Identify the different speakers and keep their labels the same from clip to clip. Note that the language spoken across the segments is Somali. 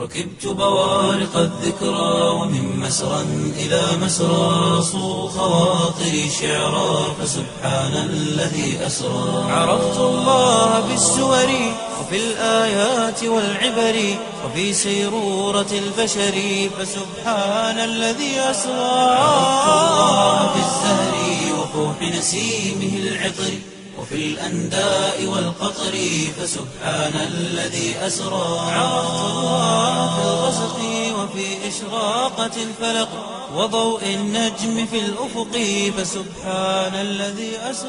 Speaker 1: ركبت بوارق الذكرى ومن مسرى إلى مسرى صو خواطري شعرا فسبحان الذي أسرى عرفت الله بالسور وفي الآيات والعبر وفي سيرورة البشر فسبحان الذي أسرى عرفت الله بالزهر وفوح نسيمه العطر وفي الأنداء والقطر فسبحان الذي أسرى عرفت الله في الغسق وفي إشراقة الفلق وضوء النجم في الأفق فسبحان الذي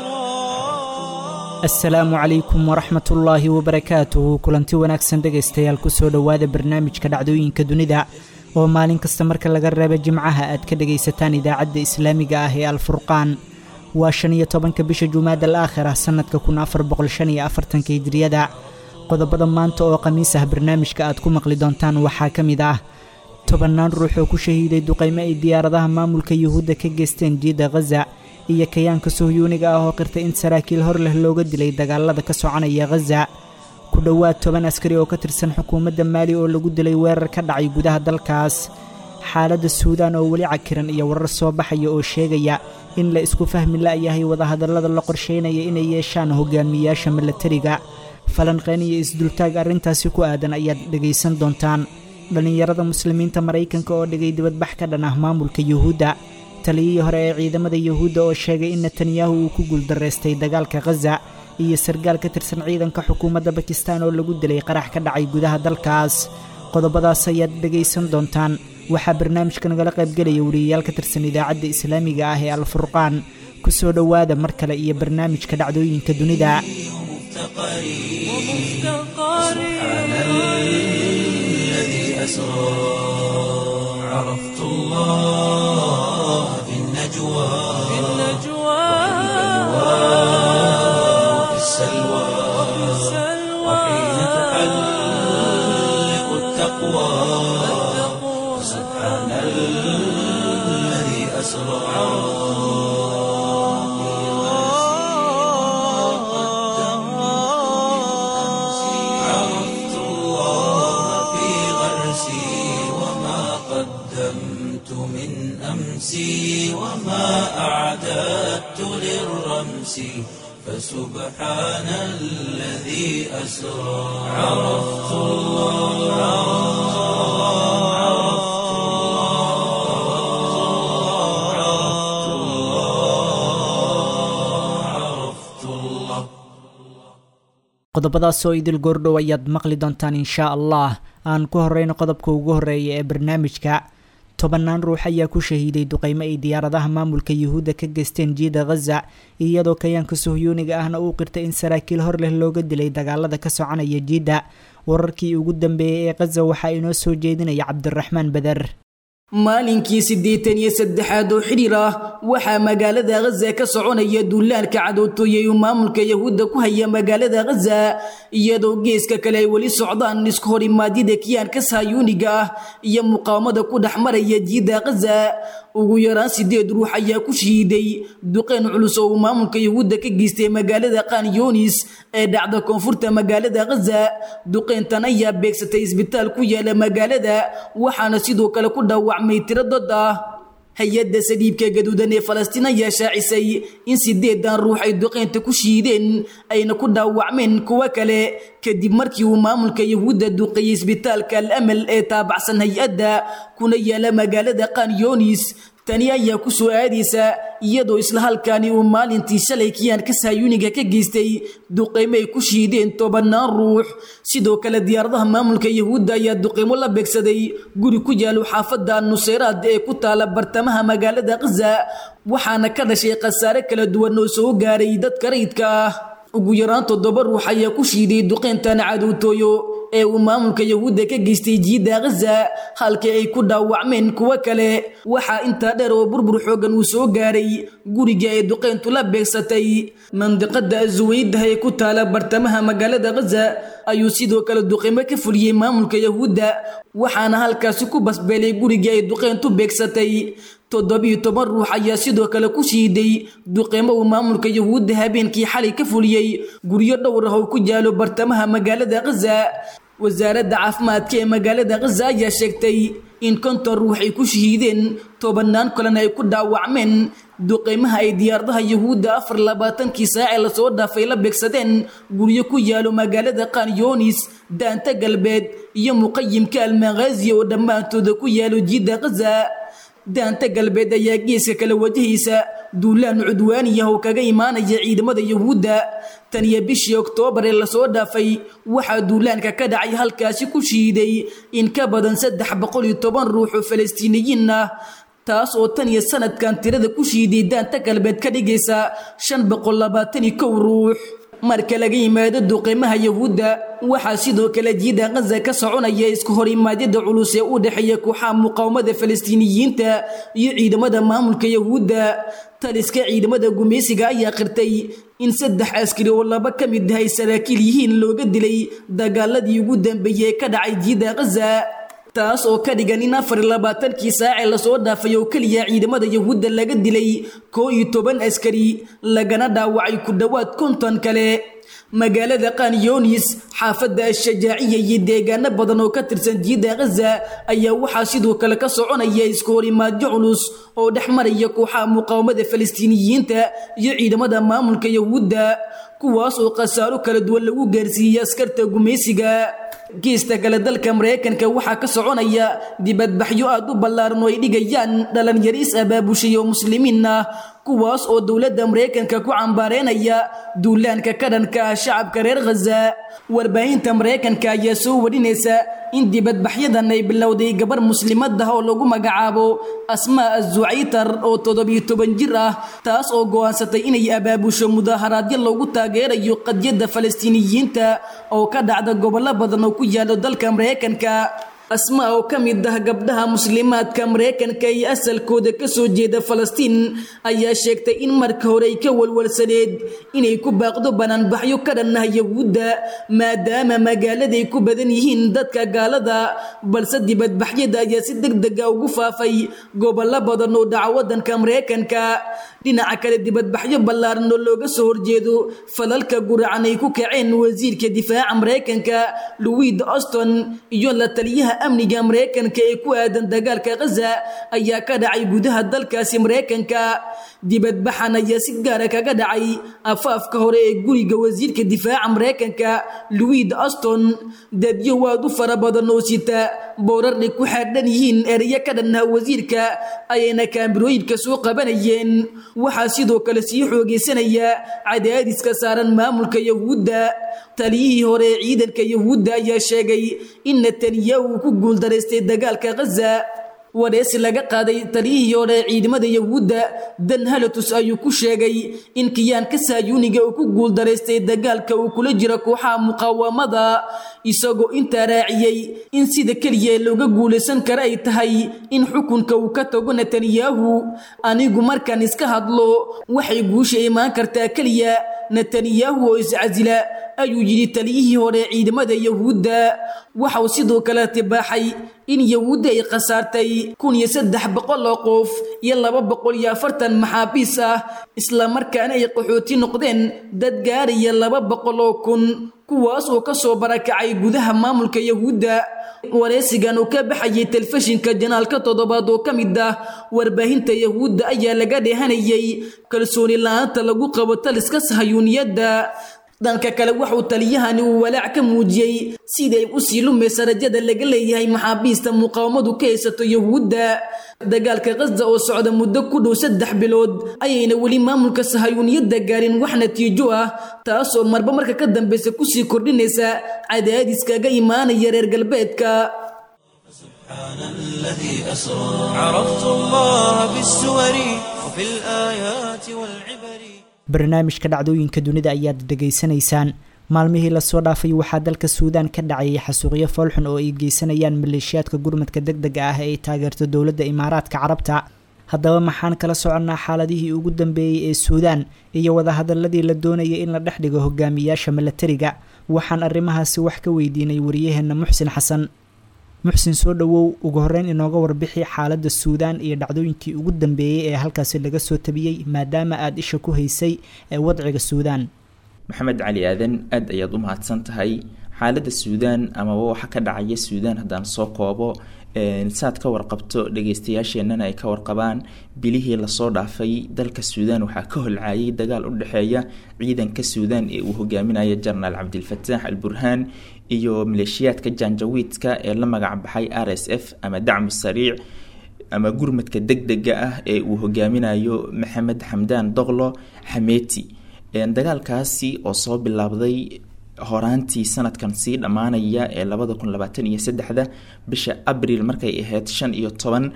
Speaker 1: أسرى
Speaker 2: asalaamu calaykum waraxmat ullaahi wabarakaatuhu kulanti wanaagsan dhegaystayaal kusoo dhowaada barnaamijka dhacdooyinka dunida oo maalin kasta marka laga reebo jimcaha aad ka dhegaysataan idaacadda islaamiga ah ee alfurqaan waa shan iyo tobanka bisha jumaad al aakhira sannadka kun afar boqol shan iyo afartanka hijriyada qodobada maanta oo khamiis ah barnaamijka aad ku maqli doontaan waxaa ka mid ah tobannaan ruux oo ku shahiiday duqaymo ay diyaaradaha maamulka yuhuudda ka geysteen jiidda khaza iyo kayaanka sohyuuniga ah oo qirtay in saraakiil hor leh looga dilay dagaalada ka soconaya khaza ku dhowaad toban askari oo ka tirsan xukuumadda maali oo lagu dilay weerar ka dhacay gudaha dalkaas xaaladda suudaan oo weli cakiran iyo warar soo baxaya oo sheegaya in la isku fahmi la'yahay wadahadallada la qorshaynaya inay yeeshaan hogaamiyayaasha milatariga falanqeyn iyo isdultaag arrintaasi ku aadan ayaad dhegaysan doontaan dhallinyarada muslimiinta maraykanka oo dhigay dibadbax ka dhan ah maamulka yuhuudda taliyihii hore ee ciidamada yuhuudda oo sheegay in netanyahu uu ku guuldaraystay dagaalka khaza iyo sargaal ka tirsan ciidanka xukuumadda bakistan oo lagu dilay qarax ka dhacay gudaha dalkaas qodobadaas ayaad dhegaysan doontaan waxaa barnaamijka nagala qaybgelaya weliyayaal ka tirsan idaacadda islaamiga ah ee alfurqaan ku soo dhowaada mar kale iyo barnaamijka dhacdooyinka dunida
Speaker 1: الذي أسرى عرفت الله في النجوى وفي السلوى وحين تحلق التقوى سبحان الذي أسرى عرفت الله في غرسي وما قدمت من أمسي وما أعددت للرمس فسبحان الذي أسرى عرفت الله عرفت الله عرفت الله عرفت الله
Speaker 2: qodobadaas oo idil goordhow ayaad maqli doontaan inshaa allah aan ku horeyno qodobka ugu horeeya ee barnaamijka tobannaan ruux ayaa ku shahiiday duqaymo ay diyaaradaha maamulka yuhuudda ka geysteen jiida khaza iyadoo kayaanka sohyuuniga ahna uu qirtay in saraakiil hor leh looga dilay dagaalada ka soconaya jiidda wararkii ugu dambeeyey ee khaza waxaa inoo soo jeedinaya cabdiraxmaan beder
Speaker 3: maalinkii siddeetan iyo saddexaad oo xidhiir ah waxaa magaalada khaza ka soconaya duulaanka cadowtooyay uu maamulka yahuudda ku haya magaalada khaza iyadoo geeska kale ay weli socdaan isku hor imaadyada kiyaanka sahyuuniga ah iyo muqaawamada ku dhex maraya jiidda khaza ugu yaraan sideed ruux ayaa ku shahiiday duqeyn culus oo uu maamulka yahuudda ka geystay magaalada qaan yunis ee dhacda koonfurta magaalada khaza duqeyntan ayaa beegsatay isbitaal ku yaala magaalada waxaana sidoo kale ku dhaawacmay tiro dad ah hay-adda saliibka gaduudan ee falastiin ayaa shaacisay in sideedan ruux ay duqeynta ku shiideen ayna ku dhaawacmeen kuwo kale kadib markii uu maamulka yahuudda duqeeyey isbitaalka al amal ee taabacsan hay-adda kuna yaala magaalada qaan yunis tani ayaa ku soo aadaysa iyadoo isla halkaani uu maalintii shalay kiyaanka sahyuuniga ka geystay duqeymo ay ku shiideen tobannaan ruux sidoo kale diyaaradaha maamulka yahuudda ayaa duqeymo la beegsaday guri ku yaalo xaafadda nuseyraad ee ku taala bartamaha magaalada khaza waxaana ka dhashay khasaare kala duwan oo soo gaaray dadka rayidka ah ugu yaraan toddoba ruux ayaa ku shiiday duqeyntan cadowtooyo ee uu maamulka yahuudda ka geystay jiidda khaza halkii ay ku dhaawacmeen kuwo kale waxaa intaa dheer oo burbur xoogan uu soo gaaray guriga ay duqeyntu la beegsatay mandiqada azuweydaha ee ku taala bartamaha magaalada khaza ayuu sidoo kale duqeymo ka fuliyey maamulka yahuudda waxaana halkaasi ku basbeelay gurigii ay duqeyntu beegsatay toddobiyo toban ruux ayaa sidoo kale ku shiiday duqeymo uu maamulka yahuudda habeenkii xalay ka fuliyey guryo dhowr ah oo ku yaalo bartamaha magaalada khaza wasaaradda caafimaadka ee magaalada khaza ayaa sheegtay in konton ruux ay ku shahiideen tobannaan kalena ay ku dhaawacmeen duqeymaha ay diyaaradaha yuhuudda afar labaatankii saacee lasoo dhaafay la beegsadeen guryo ku yaalo magaalada kanyonis daanta galbeed iyo muqayimka almaghazi oo dhammaantooda ku yaalo jiidda khaza daanta galbeed ayaa geeska kala wajahaysa duulaan cudwaaniyah oo kaga imaanaya ciidamada yuhuudda tan iyo bishii oktoobar ee lasoo dhaafay waxaa duulaanka ka dhacay halkaasi ku shiiday in ka badan saddex boqol iyo toban ruux oo falastiiniyiin ah taas oo tan iyo sanadkan tirada ku shiiday daanta galbeed ka dhigaysa shan boqol labaatan iyo kow ruux marka laga yimaado duqeymaha yuhuudda waxaa sidoo kale jiida khaza ka soconaya isku hor imaadyada culus ee u dhexeeya kooxaha muqaawamada falastiiniyiinta iyo ciidamada maamulka yuhuudda taliska ciidamada gumaysiga ayaa qirtay in saddex askari oo laba ka mid ah ay saraakiil yihiin looga dilay dagaaladii ugu dambeeyey ee ka dhacay jiida khaza taas oo ka dhigan in afar iyo labaatankii saacee lasoo dhaafay oo keliya ciidamada yuhuudda laga dilay koo iyo toban askari lagana dhaawacay ku dhowaad konton kale magaalada kanyonis xaafadda ashajaaciya iyo deegaano badan oo ka tirsan jiida khaza ayaa waxaa sidoo kale ka soconaya isku horimaadyo culus oo dhex maraya kooxaha muqaawamada falastiiniyiinta iyo ciidamada maamulka yuhuudda kuwaas oo khasaaro kala duwan lagu gaarsiiyey askarta gumaysiga geesta kale dalka maraykanka waxaa ka soconaya dibadbaxyo aad u ballaaran oo ay dhigayaan dhalinyariis abaabushay oo muslimiin ah kuwaas oo dowladda maraykanka ku cambaareynaya duulaanka ka dhanka ah shacabka reer khaza warbaahinta maraykanka ayaa soo warinaysa in dibadbaxyadan ay bilowday gabar muslimad ah oo lagu magacaabo asmaa azucaytar oo toddobiyo toban jir ah taas oo go'aansatay inay abaabusho mudaaharaadyo loogu taageerayo qadyadda falastiiniyiinta oo ka dhacda gobollo badan oo ku yaalo dalka maraykanka asmaa oo ka mid ah gabdhaha muslimaadka maraykanka iyo asalkooda ka soo jeeda falastiin ayaa sheegtay in marka hore ay ka walwalsaneed inay ku baaqdo banaanbaxyo ka dhan ah yahuudda maadaama magaaladay ku badan yihiin dadka gaalada balse dibadbaxyada ayaa si deg dega ugu faafay gobollo badan oo dhaca waddanka maraykanka dhinaca kale dibadbaxyo ballaaran oo looga soo horjeedo falalka guracan ay ku kaceen wasiirka difaaca maraykanka louis auston iyo la taliyaha amniga maraykanka ee ku aadan dagaalka khaza ayaa ka dhacay gudaha dalkaasi maraykanka dibadbaxan ayaa si gaara kaga dhacay afaafka hore ee guriga wasiirka difaaca maraykanka louis auston dadyo waad u fara badan oo sita boorarnay ku xaadhan yihiin ereyo ka dhannaha wasiirka ayayna kaamirooyinka soo qabanayeen waxaa sidoo kale sii xoogaysanaya cadaadiska saaran maamulka yahuudda taliyihii hore ee ciidanka yahuudda ayaa sheegay in netanyahu uu ku guuldaraystay dagaalka khaza wareysi laga qaaday taliyihii hore ee ciidamada yahuudda dan halatus ayuu ku sheegay in kiyaanka saayuuniga uu ku guuldaraystay dagaalka uu kula jiro kooxaha muqaawamada isagoo intaa raaciyey in sida keliya looga guulaysan kara ay tahay in xukunka uu ka tago netanyahu anigu markaan iska hadlo waxay guusha imaan kartaa keliya netanyahu oo iscasila ayuu yidhi taliyihii hore ee ciidamada yahuudda waxauu sidoo kale tibaaxay in yahuudda ay khasaartay kun iyo saddex boqol oo qof iyo laba boqol iyo afartan maxaabiis ah islamarkaana ay qaxooti noqdeen dad gaaraya laba boqol oo kun kuwaas oo ka soo barakacay gudaha maamulka yahuudda wareysigan uu ka baxayay telefishinka janaalka toddobaad oo ka mid ah warbaahinta yahuudda ayaa laga dheehanayay kalsooni la-aanta lagu qabo taliska sahayuuniyadda dhanka kale waxuu taliyahani uu walaac ka muujiyey siday u sii lumaysa rajada laga leeyahay maxaabiista muqaawamadu ka haysato yahuudda dagaalka khaza oo socda muddo ku dhow saddex bilood ayayna weli maamulka sahayuuniyadda gaarin wax natiijo ah taasoo marba marka ka dambeysa kusii kordhinaysa cadaadiskaga imaanaya reer galbeedka
Speaker 1: سبحان الذي أسرى عرفت الله بالسور وفي الآيات والعبر
Speaker 2: barnaamijka dhacdooyinka dunida ayaad dhegaysanaysaan maalmihii lasoo dhaafay waxaa dalka suudaan ka dhacayay xasuuqyo foolxun oo ay geysanayaan maleeshiyaadka gurmadka deg dega ah ee ay taageerto dowladda imaaraadka carabta haddaba maxaan kala soconnaa xaaladihii ugu dambeeyey ee suudaan iyo wadahadaladii la doonayay in la dhex dhigo hogaamiyaasha milatariga waxaan arrimahaasi wax ka weydiinay wariyaheenna muxsin xasan muxsin soo dhowow ugu horreyn inooga warbixi xaaladda suudaan iyo dhacdooyinkii ugu dambeeyey ee halkaasi laga soo tabiyey maadaama aada isha ku haysay ee wadciga suudaan
Speaker 4: maxamed cali aadan aad ayaad u mahadsan tahay xaaladda suudaan amaba waxa ka dhacaya suudaan haddaan soo koobo saad ka warqabto dhageystayaasheenana ay ka warqabaan bilihii lasoo dhaafay dalka suudaan waxaa ka holcaayay dagaal u dhexeeya ciidanka suudaan ee uu hogaaminaya jenaraal cabdilfataax al burhaan iyo maleeshiyaadka janjawiidka ee la magac baxay r s f ama dacmu sariic ama gurmadka deg dega ah ee uu hogaaminayo maxamed xamdaan doqlo xameeti dagaalkaasi oo soo bilaabday horaantii sanadkan sii dhammaanaya ee labada kun labaatan iyo saddexda bisha abril markay ahayd shan iyo toban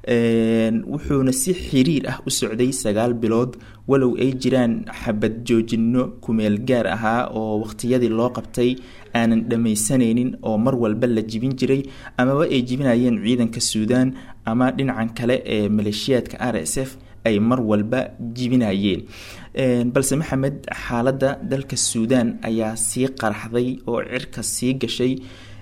Speaker 4: wuxuuna si xiriir ah u socday sagaal bilood walow ay jiraan xabad joojino kumeel gaar ahaa oo waqtiyadii loo qabtay aanan dhammaysanaynin oo mar walba la jibin jiray amaba ay jibinayeen ciidanka suudaan ama dhinacan kale ee maleeshiyaadka r s f ay mar walba jibinayeen balse maxamed xaaladda dalka suudaan ayaa sii qaraxday oo cirka sii gashay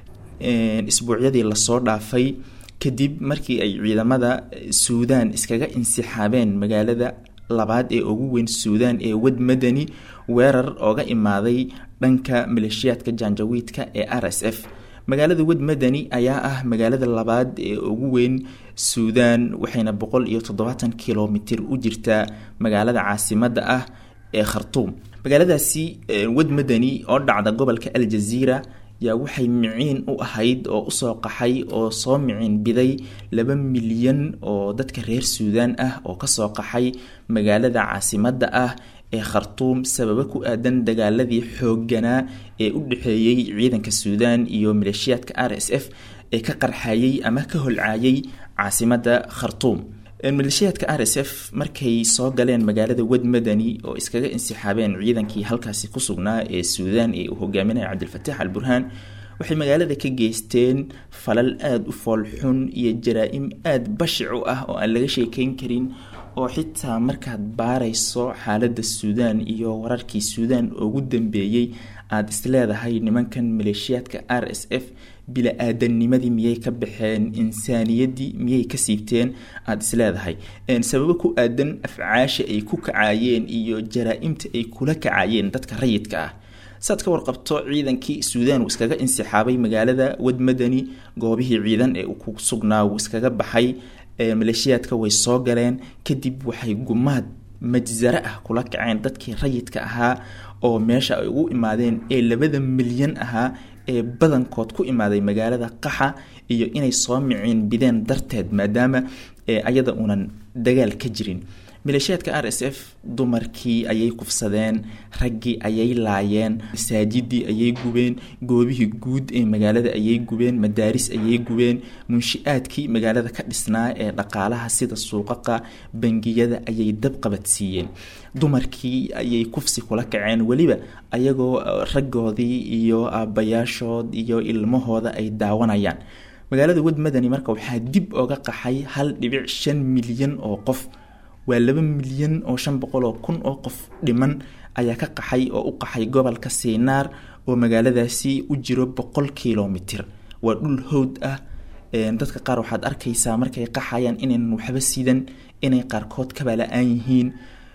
Speaker 4: isbuucyadii lasoo dhaafay kadib markii ay ciidamada suudaan iskaga insixaabeen magaalada labaad ee ugu weyn suudaan ee wad madani weerar ooga imaaday dhanka maleeshiyaadka janjawiidka ee r s f magaalada wad madani ayaa ah magaalada labaad ee ugu weyn suudaan waxayna boqol iyo toddobaatan kilomitir u jirtaa magaalada caasimada ah ee khartuum magaaladaasi wad madani oo dhacda gobolka aljaziira yaa waxay miciin u ahayd oo usoo qaxay oo soo miciin biday laba milyan oo dadka reer suudaan ah oo kasoo qaxay magaalada caasimada ah ee khartuum sababo ku aadan dagaaladii xoogganaa ee u dhexeeyey ciidanka suudaan iyo maleeshiyaadka r s f ee ka qarxayey ama ka holcaayay caasimada khartuum maleeshiyaadka r s f markay soo galeen magaalada wad madani oo iskaga insixaabeen ciidankii halkaasi ku sugnaa ee suudaan ee uu hogaaminaya cabdilfataax al burhaan waxay magaalada ka geysteen falal aada u foolxun iyo jaraa-im aada bashic u ah oo aan laga sheekeyn karin oo xitaa markaad baarayso xaaladda suudaan iyo wararkii suudaan ugu dambeeyey aada isleedahay nimankan maleeshiyaadka r s f bila-aadanimadii miyay ka baxeen insaaniyaddii miyay ka siibteen aada isleedahay sababo ku aadan afcaasha ay ku kacaayeen iyo jaraa-imta ay kula kacaayeen dadka rayidka ah saad ka warqabto ciidankii suudaan uu iskaga insixaabay magaalada wad madani goobihii ciidan ee uu ku sugnaa uu iskaga baxay maleeshiyaadka way soo galeen kadib waxay gumaad majsare ah kula kaceen dadkii rayidka ahaa oo meesha ay ugu imaadeen ee labada milyan ahaa ee badankood ku imaaday magaalada qaxa iyo inay soo miciin bideen darteed maadaama ayada uunan dagaal ka jirin maleeshiyaadka r s f dumarkii ayay kufsadeen raggii ayay laayeen masaajidii ayay gubeen goobihii guud ee magaalada ayay gubeen madaaris ayay gubeen munshi-aadkii magaalada ka dhisnaa ee dhaqaalaha sida suuqaqa bangiyada ayay dab qabadsiiyeen dumarkii ayay kufsi kula kaceen weliba ayagoo raggoodii iyo aabbayaashood iyo ilmahooda ay daawanayaan magaalada wad madani marka waxaa dib oga qaxay hal dhibic shan milyan oo qof waa laba milyan oo shan boqol oo kun oo qof dhiman ayaa ka qaxay oo u qaxay gobolka siinaar oo magaaladaasi u jiro boqol kilomitir waa dhul howd ah dadka qaar waxaad arkaysaa markay qaxayaan inaynan waxba sidan inay qaarkood kaba la-aan yihiin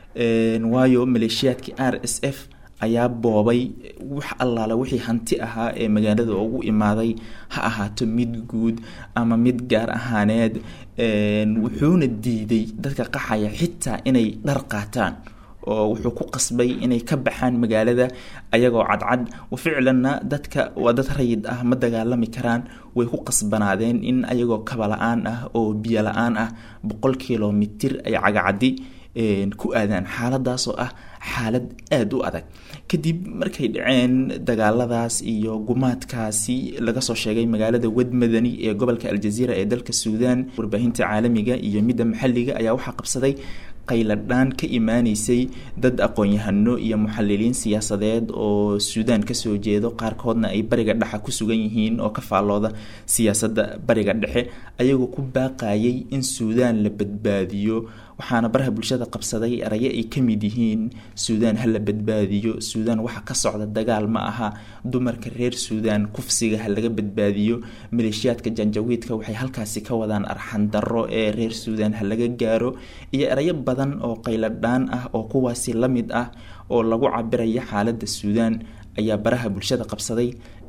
Speaker 4: waayo maleeshiyaadkii r s f ayaa boobay wax allaale wixii hanti ahaa ee magaalada ugu imaaday ha ahaato mid guud ama mid gaar ahaaneed wuxuuna diiday dadka qaxaya xitaa inay dhar qaataan oo wuxuu ku qasbay inay ka baxaan magaalada ayagoo cadcad ficlanna dadka waa dad rayid ah ma dagaalami karaan way ku qasbanaadeen in ayagoo kaba la-aan ah oo biyo la-aan ah boqol kilomitir ay cagacadi ku aadaan xaaladaasoo ah xaalad aada u adag kadib markay dhaceen dagaaladaas iyo gumaadkaasi laga soo sheegay magaalada wad madani ee gobolka aljaziira ee dalka suudaan warbaahinta caalamiga iyo midda maxalliga ayaa waxaa qabsaday qayladhaan ka imaaneysay dad aqoon-yahano iyo muxaliliin siyaasadeed oo suudaan kasoo jeedo qaarkoodna ay bariga dhexe ku sugan yihiin oo ka faallooda siyaasadda bariga dhexe ayagoo ku baaqayay in suudaan la badbaadiyo waxaana baraha bulshada qabsaday erayo ay ka mid yihiin suudaan ha la badbaadiyo suudaan waxa ka socda dagaal ma aha dumarka reer suudaan kufsiga ha laga badbaadiyo maleeshiyaadka janjawiidka waxay halkaasi ka wadaan arxandaro ee reer suudaan ha laga gaaro iyo erayo badan oo qayladhaan ah oo kuwaasi la mid ah oo lagu cabiraya xaaladda suudaan ayaa baraha bulshada qabsaday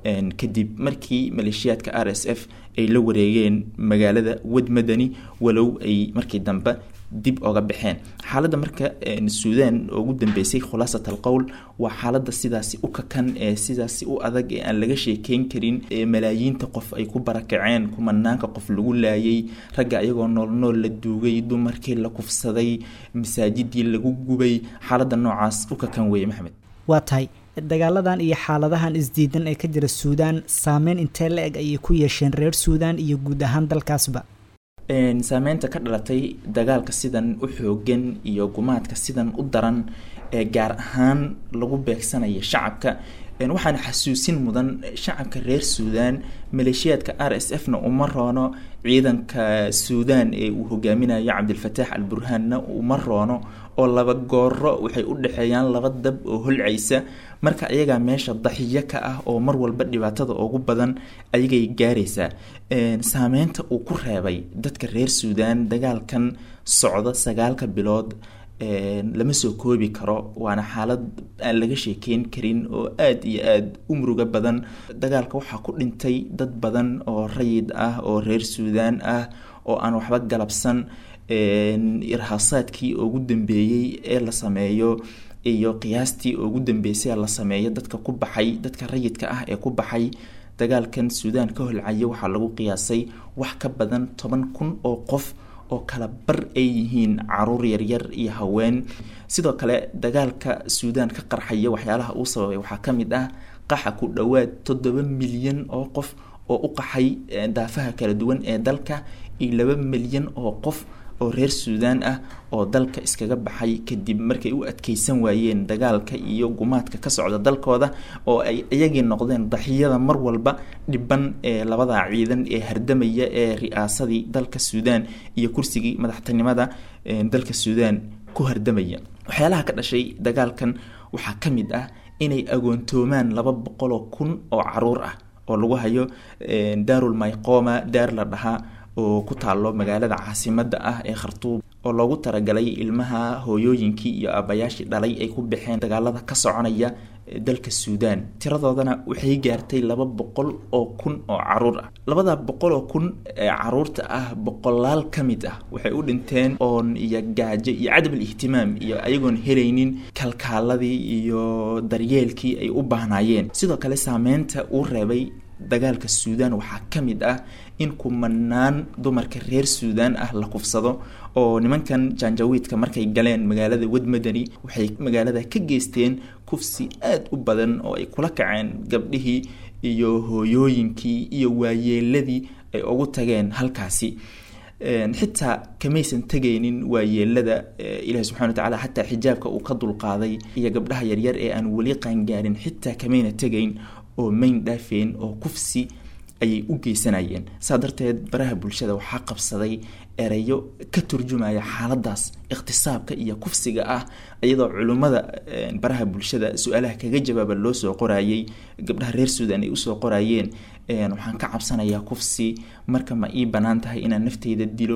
Speaker 4: kadib markii maleeshiyaadka r s f ay la wareegeen magaalada wadmadani walow ay markii dambe dib oga baxeen xaaladda marka suudan oo ugu dambeysay khulaasat al qowl waa xaaladda sidaasi u kakan ee sidaasi u adag ee aan laga sheekeyn karin ee malaayiinta qof ay ku barakaceen kumanaanka qof lagu laayay ragga ayagoo nool nool la duugay dumarkii la kufsaday masaajidii lagu gubay xaaladda noocaas u kakan weeye maxamed
Speaker 2: waa tahay dagaaladan iyo xaaladahan isdiidan ee ka jira suudaan saameyn intee la eg ayay ku yeesheen reer suudaan iyo guud ahaan dalkaasba
Speaker 4: saameynta ka dhalatay dagaalka sidan u xoogan iyo gumaadka sidan u daran ee gaar ahaan lagu beegsanaya shacabka waxaana xasuusin mudan shacabka reer suudaan maleeshiyaadka r s f na uma roono ciidanka suudaan ee uu hogaaminayo cabdilfataax al burhaanna uma roono oo laba gooro waxay u dhexeeyaan laba dab oo holcaysa marka ayagaa meesha daxiyo ka ah oo mar walba dhibaatada ugu badan ayagay gaaraysaa saameynta uu ku reebay dadka reer suudaan dagaalkan socda sagaalka bilood lama soo koobi karo waana xaalad aan laga sheekeyn karin oo aada iyo aada u muruga badan dagaalka waxaa ku dhintay dad badan oo rayid ah oo reer suudaan ah oo aan waxba galabsan irhaasaadkii ugu dambeeyey ee la sameeyo iyo qiyaastii ugu dambeysay ee la sameeyo dadka ku baxay dadka rayidka ah ee ku baxay dagaalkan suudaan ka holcaya waxaa lagu qiyaasay wax ka badan toban kun oo qof oo kala bar ay yihiin caruur yaryar iyo haween sidoo kale dagaalka suudaan ka qarxaya waxyaalaha uu sababay waxaa ka mid ah qaxa ku dhowaad toddoba milyan oo qof oo u qaxay daafaha kala duwan ee dalka iyo laba milyan oo qof oo reer suudaan ah oo dalka iskaga baxay kadib markay u adkeysan waayeen dagaalka iyo gumaadka ka socda dalkooda oo ay iyagii noqdeen daxiyada mar walba dhiban ee labada ciidan ee hardamaya ee ri-aasadii dalka suudaan iyo kursigii madaxtinimada dalka suudaan ku hardamaya waxyaalaha ka dhashay dagaalkan waxaa ka mid ah inay agoontoomaan laba boqoloo kun oo caruur ah oo lagu hayo daarul mayqoma daar la dhahaa oo ku taalo magaalada caasimada ah ee khartuub oo loogu talagalay ilmaha hooyooyinkii iyo aabayaashii dhalay ay ku baxeen dagaalada ka soconaya dalka suudaan tiradoodana waxay gaartay laba boqol oo kun oo caruur ah labada boqol oo kun ee caruurta ah boqolaal ka mid ah waxay u dhinteen oon iyo gaajo iyo cadab ihtimaam iyo ayagoon helaynin kalkaaladii iyo daryeelkii ay u baahnaayeen sidoo kale saameynta uu reebay dagaalka suudaan waxaa ka mid ah in kumanaan dumarka reer suudaan ah la kufsado oo nimankan janjawiidka markay galeen magaalada wadmadani waxay magaalada ka geysteen kufsi aada u badan oo ay kula kaceen gabdhihii iyo hooyooyinkii iyo waayeeladii ay ugu tageen halkaasi xitaa kamaysan tegaynin waayeelada ilahi subxana wa tacala xataa xijaabka uu ka dulqaaday iyo gabdhaha yaryar ee aan weli qaangaarin xitaa kamayna tegayn oo mayn dhaafeen oo kufsi ayay u geysanayeen saa darteed baraha bulshada waxaa qabsaday ereyo ka turjumaya xaaladaas ikhtisaabka iyo kufsiga ah iyadoo culimmada baraha bulshada su-aalaha kaga jawaaba loo soo qorayey gabdhaha reer suudan ay usoo qorayeen waxaan ka cabsanayaa kufsi marka ma ii banaan tahay inaan nafteyda dilo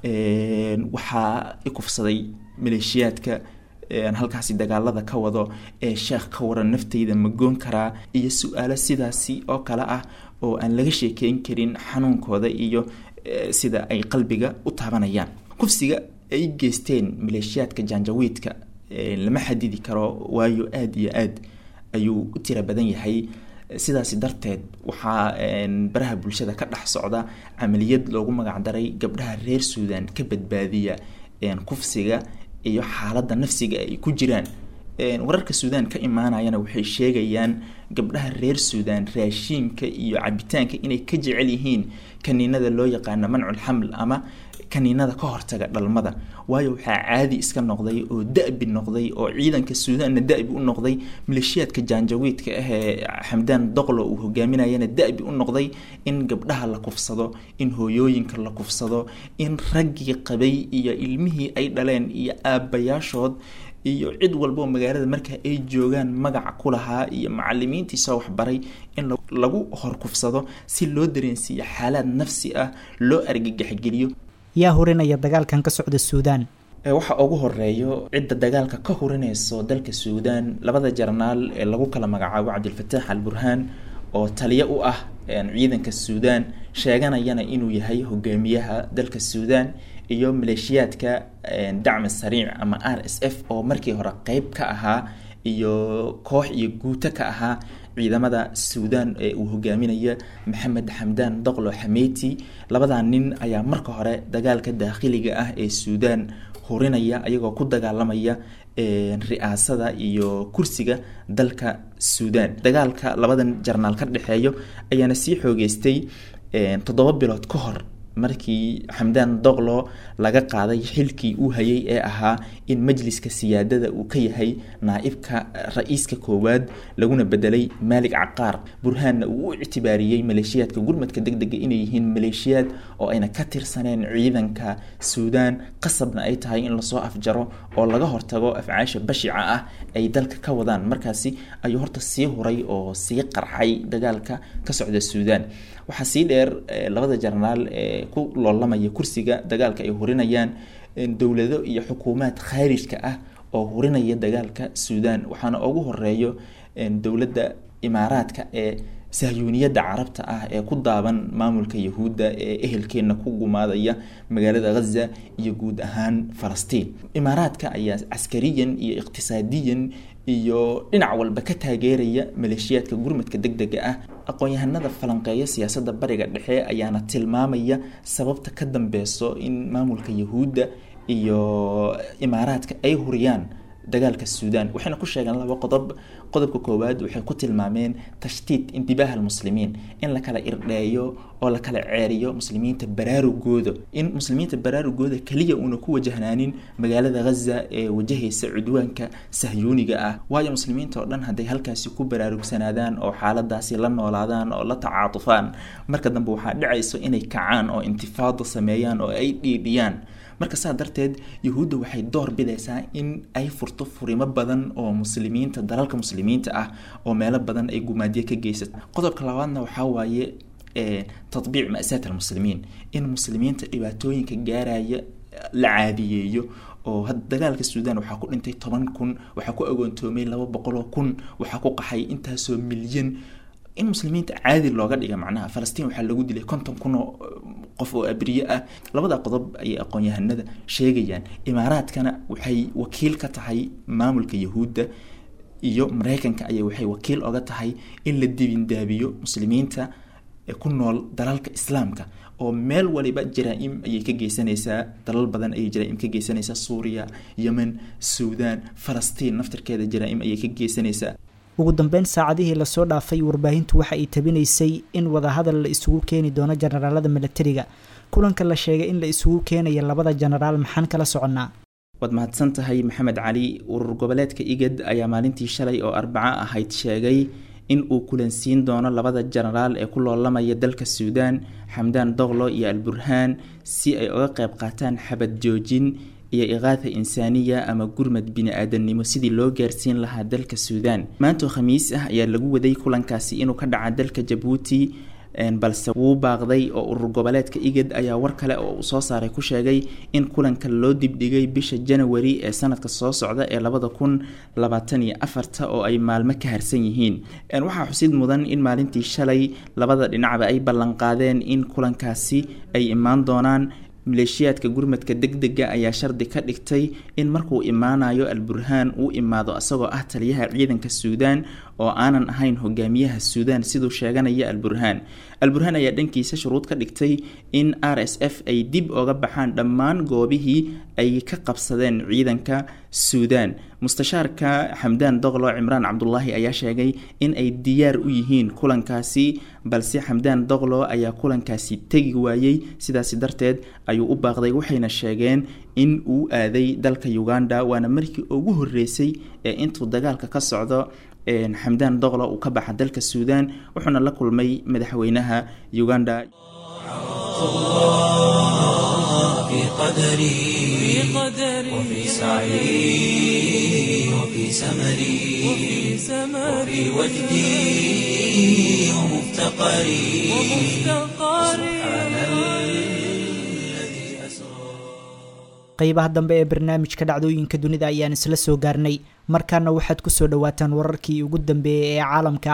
Speaker 4: waxaa i kufsaday maleeshiyaadka halkaasi dagaalada ka wado ee sheekh ka waran nafteyda ma goon karaa iyo su-aalo sidaasi oo kale ah oo aan laga sheekeyn karin xanuunkooda iyo sida ay qalbiga u taabanayaan kufsiga ay geysteen maleeshiyaadka janjawiidka lama xadidi karo waayo aada iyo aad ayuu u tira badan yahay sidaasi darteed waxaa baraha bulshada ka dhex socda camaliyad loogu magacdaray gabdhaha reer suudan ka badbaadiya kufsiga iyo xaaladda nafsiga ay ku jiraan wararka suudaan ka imaanayana waxay sheegayaan gabdhaha reer suudaan raashiinka iyo cabitaanka inay ka jecel yihiin kaniinada loo yaqaano mancul xaml ama kaniinada ka hortaga dhalmada waayo waxaa caadi iska noqday oo da-bi noqday oo ciidanka suudaanna da-bi u noqday maleeshiyaadka jaanjawiidka ah ee xamdaan doqlo uu hogaaminayana da-bi u noqday in gabdhaha la kufsado in hooyooyinka la kufsado in raggii qabay iyo ilmihii ay dhaleen iyo aabbayaashood iyo cid walbao magaalada marka ay joogaan magaca ku lahaa iyo macalimiintii soo waxbaray in lagu horkufsado si loo dareensiiyo xaalaad nafsi ah loo argagaxgeliyo
Speaker 2: yaa hurinaya dagaalkan ka socda suudaan
Speaker 4: waxa ugu horeeyo cidda dagaalka ka hurinayso dalka suudaan labada jarnaal ee lagu kala magacaabo cabdilfataax al burhaan oo taliyo u ah ciidanka suudaan sheeganayana inuu yahay hogaamiyaha dalka suudaan iyo maleeshiyaadka dacmi sariic ama r s f oo markii hore qeyb ka ahaa iyo koox iyo guuto ka ahaa ciidamada suudaan ee uu hogaaminaya maxamed xamdaan doqlo xameyti labadaa nin ayaa marka hore dagaalka daakhiliga ah ee suudaan hurinaya ayagoo ku dagaalamaya ri-aasada iyo kursiga dalka suudaan dagaalka labadan jarnaal ka dhexeeyo ayaana sii xoogeystay toddoba bilood ka hor markii xamdaan doqlo laga qaaday xilkii uu hayay ee ahaa in majliska siyaadada uu ka yahay naa-ibka ra-iiska koowaad laguna bedelay maalig caqaar burhaanna uu u ictibaariyey maleeshiyaadka gurmadka deg dega inay yihiin maleeshiyaad oo ayna ka tirsaneen ciidanka suudaan qasabna ay tahay in lasoo afjaro oo laga hortago afcaasha bashica ah ay dalka ka wadaan markaasi ayuu horta sii huray oo sii qarxay dagaalka ka socda suudaan waxaa sii dheer labada jarnaal ee ku loolamaya kursiga dagaalka ay hurinayaan dowlado iyo xukuumaad khaarijka ah oo hurinaya dagaalka suudaan waxaana ugu horeeyo dowladda imaaraadka ee sahyuuniyadda carabta ah ee ku daaban maamulka yahuudda ee ehelkeenna ku gumaadaya magaalada ghaza iyo guud ahaan falastiin imaaraadka ayaa caskariyan iyo iqtisaadiyan iyo dhinac walba ka taageeraya maleeshiyaadka gurmadka deg dega ah aqoon-yahanada falanqeeya siyaasadda bariga dhexe ayaana tilmaamaya sababta ka dambeyso in maamulka yahuudda iyo imaaraadka ay huriyaan dagaalka suudaan waxayna ku sheegeen laba qodob qodobka koowaad waxay ku tilmaameen tashtiit intibaaha almuslimiin in la kala irdheeyo oo la kala ceeriyo muslimiinta baraarugooda in muslimiinta baraarugooda keliya uuna ku wajahnaanin magaalada ghaza ee wajahaysa cudwaanka sahyuuniga ah waayo muslimiinta oo dhan hadday halkaasi ku baraarugsanaadaan oo xaaladaasi la noolaadaan oo la tacaatufaan marka dambe waxaa dhacayso inay kacaan oo intifaado sameeyaan oo ay dhiidhiyaan marka saa darteed yahuudda waxay door bidaysaa in ay furto furimo badan oo muslimiinta dalalka muslimiinta ah oo meelo badan ay gumaadiye ka geysato qodobka labaadna waxaa waaye tatbiic ma'saat almuslimiin in muslimiinta dhibaatooyinka gaaraya la caadiyeeyo oo had dagaalka suudaan waxaa ku dhintay toban kun waxaa ku agoontoomay laba boqoloo kun waxaa ku qaxay intaasoo milyan in muslimiinta caadi looga dhiga macnaha falastiin waxaa lagu dilay konton kun oo qof oo abriye ah labada qodob ayay aqoon-yahanada sheegayaan imaaraadkana waxay wakiil ka tahay maamulka yahuudda iyo mareykanka ayay waxay wakiil oga tahay in la dibindaabiyo muslimiinta ku nool dalalka islaamka oo meel waliba jaraa-im ayay ka geysanaysaa dalal badan ayay jaraa-im ka geysanaysaa suuriya yemen suudaan falastiin naftarkeeda jaraa-im ayay ka geysanaysaa
Speaker 2: ugu dambeyn saacadihii lasoo dhaafay warbaahintu waxa ay tabinaysay in wadahadal la isugu keeni doono jenaraalada milatariga kulanka la sheegay in la isugu keenaya labada jenaraal maxaan kala soconnaa
Speaker 4: waad mahadsan tahay maxamed cali urur goboleedka igad ayaa maalintii shalay oo arbaco ahayd sheegay in uu kulansiin doono labada jenaraal ee ku loolamaya dalka suudaan xamdaan doqlo iyo alburhaan si ay uga qayb qaataan xabad joojin iyo iqaatha insaaniya ama gurmad bini-aadamnimo sidii loo gaarsiin lahaa dalka suudaan maantoo khamiis ah ayaa lagu waday kulankaasi inuu ka dhaca dalka jabuuti balse wuu baaqday oo urur goboleedka igad ayaa war kale oo uu soo saaray ku sheegay in kulanka loo dibdhigay bisha janawari ee sanadka soo socda ee labada kun labaatan iyo afarta oo ay maalmo ka harsan yihiin waxaa xusid mudan in maalintii shalay labada dhinacba ay ballanqaadeen in kulankaasi ay imaan doonaan maleeshiyaadka gurmadka deg dega ayaa shardi ka dhigtay in markuu imaanayo alburhaan uu imaado isagoo ah taliyaha ciidanka suudaan oo aanan ahayn hogaamiyaha suudaan siduu sheeganaya alburhaan alburhaan ayaa dhankiisa shuruud ka dhigtay in r s f ay dib oga baxaan dhammaan goobihii ay ka qabsadeen ciidanka suudaan mustashaarka xamdaan doqlo cimraan cabdulaahi ayaa sheegay in ay diyaar u yihiin kulankaasi balse xamdaan doqlo ayaa kulankaasi tegi waayey sidaasi darteed ayuu u baaqday waxayna sheegeen in uu aaday dalka uganda waana markii ugu horeysay ee intuu dagaalka ka socdo xamdaan doqlo uu ka baxa dalka suudaan wuxuuna la kulmay madaxweynaha uganda
Speaker 1: في قدري وفي سعي وفي سمري وفي وجدي ومفتقري سبحان الذي أسرى
Speaker 2: qeybaha dambe ee barnaamijka dhacdooyinka dunida ayaan isla soo gaarnay markaana waxaad kusoo dhawaataan wararkii ugu dambeeyey ee caalamka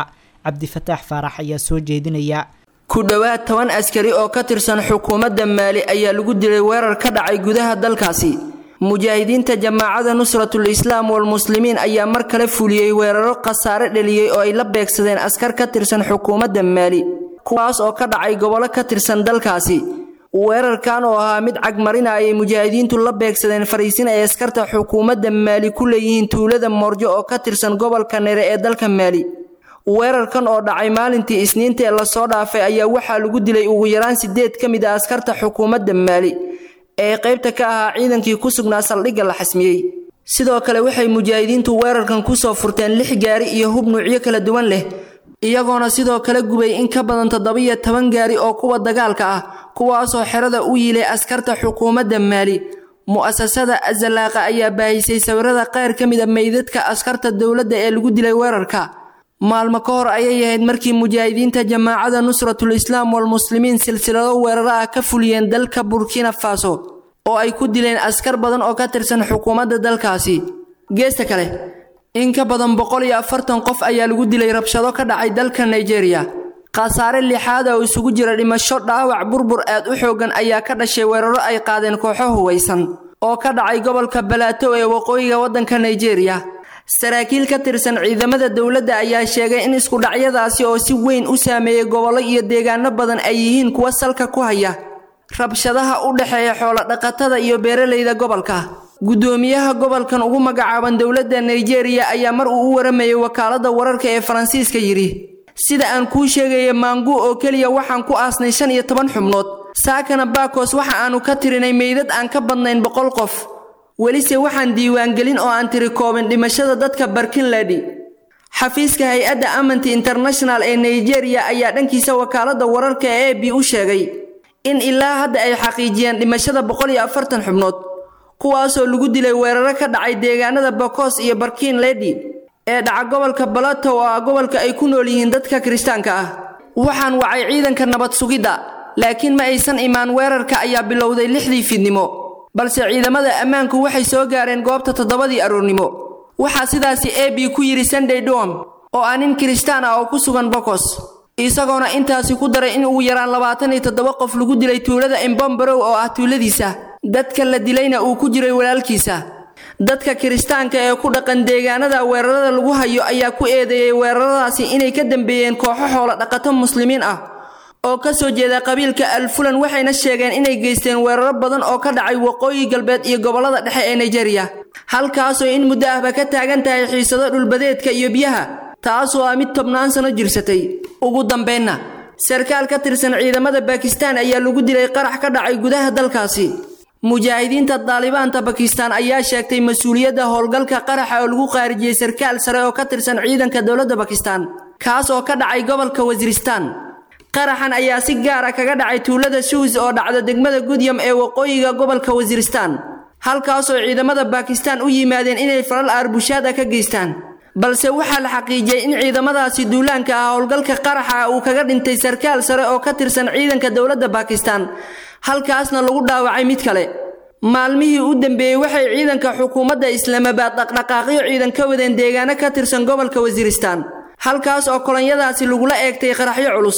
Speaker 2: cabdifataax faarax ayaa soo jeedinaya
Speaker 5: ku dhowaad toban askari oo ka tirsan xukuumadda maali ayaa lagu dilay weerar ka dhacay gudaha dalkaasi mujaahidiinta jamaacada nusratul islaam walmuslimiin ayaa mar kale fuliyey weeraro khasaare dheliyey oo ay la beegsadeen askar ka tirsan xukuumadda maali kuwaas oo ka dhacay gobollo ka tirsan dalkaasi weerarkan oo ahaa mid cagmarina ayay mujaahidiintu la beegsadeen fariisin ay askarta xukuumadda maali ku leeyihiin tuulada moorjo oo ka tirsan gobolka nere ee dalka maali weerarkan oo dhacay maalintii isniinta ee lasoo dhaafay ayaa waxaa lagu dilay ugu yaraan sideed ka mid a askarta xukuumadda maali ee qaybta ka ahaa ciidankii ku sugnaa saldhigga la xasmiyey sidoo kale waxay mujaahidiintu weerarkan kusoo furteen lix gaari iyo hub nuucyo kala duwan leh iyagoona sidoo kale gubay in ka badan toddobiyo toban gaari oo kuwa dagaalka ah kuwaasoo xerada u yiilay askarta xukuumadda maali mu'asasada azalaaqa ayaa baahisay sawirada qaar ka mid a meydadka askarta dowladda ee lagu dilay weerarka maalmo ka hor ayay ahayd markii mujaahidiinta jamaacada nusratul islaam walmuslimiin silsilado weeraro ah ka fuliyeen dalka burkina faso oo ay ku dileen askar badan oo ka tirsan xukuumadda dalkaasi geesta kale in ka badan boqol iyo afartan qof ayaa lagu dilay rabshado ka dhacay dalka nigeria khasaare lixaad oo isugu jira dhimasho dhaawac burbur aad u xooggan ayaa ka dhashay weeraro ay qaadeen kooxo huwaysan oo ka dhacay gobolka balaato ee waqooyiga waddanka nigeria saraakiil ka tirsan ciidamada dowladda ayaa sheegay in iskudhacyadaasi oo si weyn u saameeyey gobollo iyo deegaano badan ay yihiin kuwa salka ku haya rabshadaha u dhexeeya xoolo-dhaqatada iyo beeralayda gobolka guddoomiyaha gobolkan ugu magacaaban dowladda nigeria ayaa mar uu u waramayay wakaaladda wararka ee faransiiska yidhi sida aan kuu sheegaya maangu oo keliya waxaan ku aasnay shan iyo toban xubnood saakana baakos waxa aanu ka tirinay meydad aan ka badnayn boqol qof welise waxaan diiwaangelin oo aan tiri koobin dhimashada dadka barkinladi xafiiska hay-adda amanti international ee nigeria ayaa dhankiisa wakaaladda wararka ee a b u sheegay in ilaa hadda ay xaqiijiyeen dhimashada boqol iyo afartan xubnood kuwaasoo lagu dilay weeraro ka dhacay deegaanada bokos iyo barkin ledi ee dhaca gobolka balato oo ah gobolka ay ku nool yihiin dadka kiristaanka ah waxaan wacay ciidanka nabad sugidda laakiin ma aysan imaan weerarka ayaa bilowday lixdii fiidnimo balse ciidamada ammaanku waxay soo gaareen goobta toddobadii aroornimo waxaa sidaasi a b ku yidhi sunday dom oo ah nin kiristaan ah oo ku sugan bokos isagoona intaasi ku daray in ugu yaraan labaatan iyo toddoba qof lagu dilay tuulada imbombarow oo ah tuuladiisa dadka la dilayna uu ku jiray walaalkiisa dadka kiristaanka ee ku dhaqan deegaanada weerarada lagu hayo ayaa ku eedeeyey weeraradaasi inay ka dambeeyeen kooxo xoolo dhaqato muslimiin ah oo ka soo jeeda qabiilka alfulan waxayna sheegeen inay geysteen weeraro badan oo ka dhacay waqooyi galbeed iyo gobollada dhexe ee nigeria halkaasoo in muddo ahba ka taagan tahay xiisado dhulbadeedka iyo biyaha taasoo ah mid tobnaan sano jirsatay ugu dambaynna sarkaal ka tirsan ciidamada bakistaan ayaa lagu dilay qarax ka dhacay gudaha dalkaasi mujaahidiinta daalibaanta bakistaan ayaa sheegtay mas-uuliyadda howlgalka qaraxa oo lagu qaarijiyey sarkaal sare oo ka tirsan ciidanka dowladda bakistaan kaas oo ka dhacay gobolka wasiristaan qaraxan ayaa si gaara kaga dhacay tuulada shuus oo dhacda degmada gudyam ee waqooyiga gobolka wasiristaan halkaasoo ciidamada bakistaan u yimaadeen inay falal aarbushaad ah ka geystaan balse waxaa la xaqiijiyey in ciidamadaasi duulaanka ah howlgalka qaraxa uu kaga dhintay sarkaal sare oo ka tirsan ciidanka dowladda bakistaan halkaasna lagu dhaawacay mid kale maalmihii u dambeeyey waxay ciidanka xukuumadda islaamabaad dhaqdhaqaaqyo ciidan ka wadeen deegaano ka tirsan gobolka wasiristaan halkaas oo kolonyadaasi lagula eegtay qaraxyo culus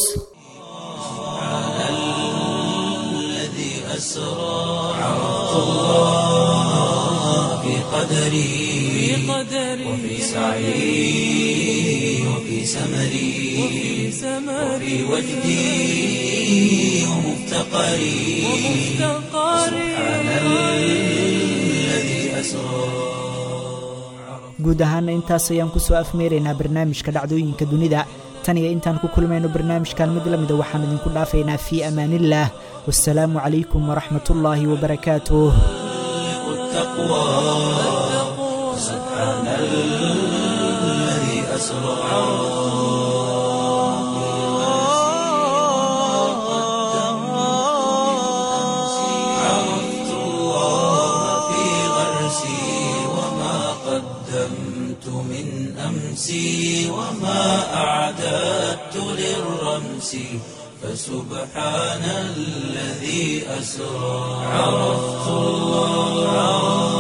Speaker 1: قدري وفي سعي وفي سمري وفي وجدي ومفتقري سبحان الذي أسرى
Speaker 2: guud ahaana intaas ayaan kusoo afmeeraynaa barnaamijka dhacdooyinka dunida tan iyo intaan ku kulmayno barnaamijkan mid la mida waxaan idinku dhaafaynaa fii amaaniillaah wasalaamu calaykum waraxmatullaahi wabarakaatuh
Speaker 1: سبحان الذي أسرى عرفت الله في غرسي وما قدمت من أمسي وما أعددت للرمس فسبحان الذي أسرى عرفت الله